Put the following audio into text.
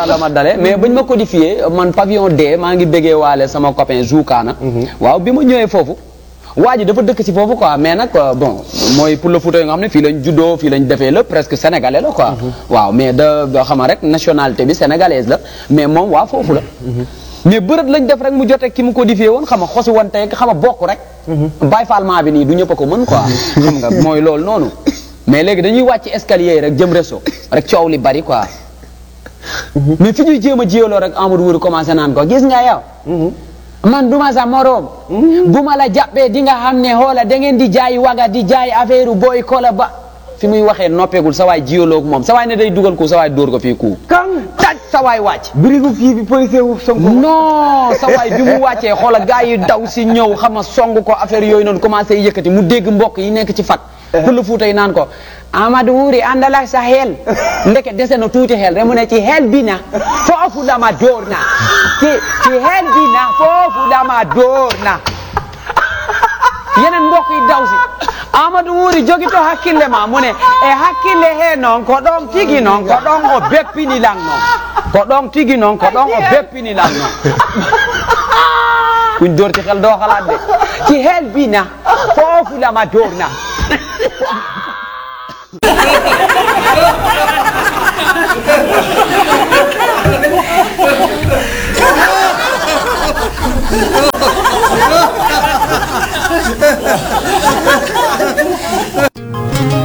la ma dale mais bañ ma codifié man pavillon D maa ngi béggee waale sama copain Zoukana waaw bi ma ñëwee foofu waa ji dafa dëkk si foofu quoi mais nag euh, bon mooy pour le Fouta yi nga xam ne fii lañ juddoo fii lañ defee lépp presque sénégalais la quoi waaw mais da da xama rek nationalité bi sénégalaise la mais moom waa foofu la mais bërët lañ def rek mu jote ki mu codifié woon xam nga xosi woon tey xam nga bokk rek bàyyi falment bi nii du ñëpp a ko mën quoi xam nga mooy loolu noonu mais léegi dañuy wàcc escalier yi rek jëm réseau rek coow li bari quoi mais fi ñuy jéem a jiyaloo rek Amadou Wuri commencé naan ko gis nga yow man duma sa moroom bu ma la jàppee di nga xam ne xoola da ngeen di jaay waga di jaay affaire booy kola ba fi muy waxee noppeegul sa waay jiyaloo ak moom sa waay ne day dugal ko sa waay dóor ko fii ku kan taj sa waay wàcc birigu kii bi policier wu Sonko non sa waay bi mu wàccee xoola gars yi daw si ñëw xam nga song ko affaire yooyu noonu commencé yëkkati mu dégg mbokk yi nekk ci fat pël fuuta yi naan ko Amadou Wuri àndal ak sa xel ndeke dese na tuuti xel rek mu ne ci xel bi na foofu la ma dóor na ci ci xel bi na foofu la ma dóor na yeneen mbokk yi daw si Amadou Wuri jogito hakkille ma mu ne e hakkille he noon ko ɗon tigi noon ko ɗon o beppini lan noon ko ɗon tigi noon ko ɗon o beppini lan noon kuñ dóor ci xel doo xalaat de ci xel bi na foofu la ma dóor na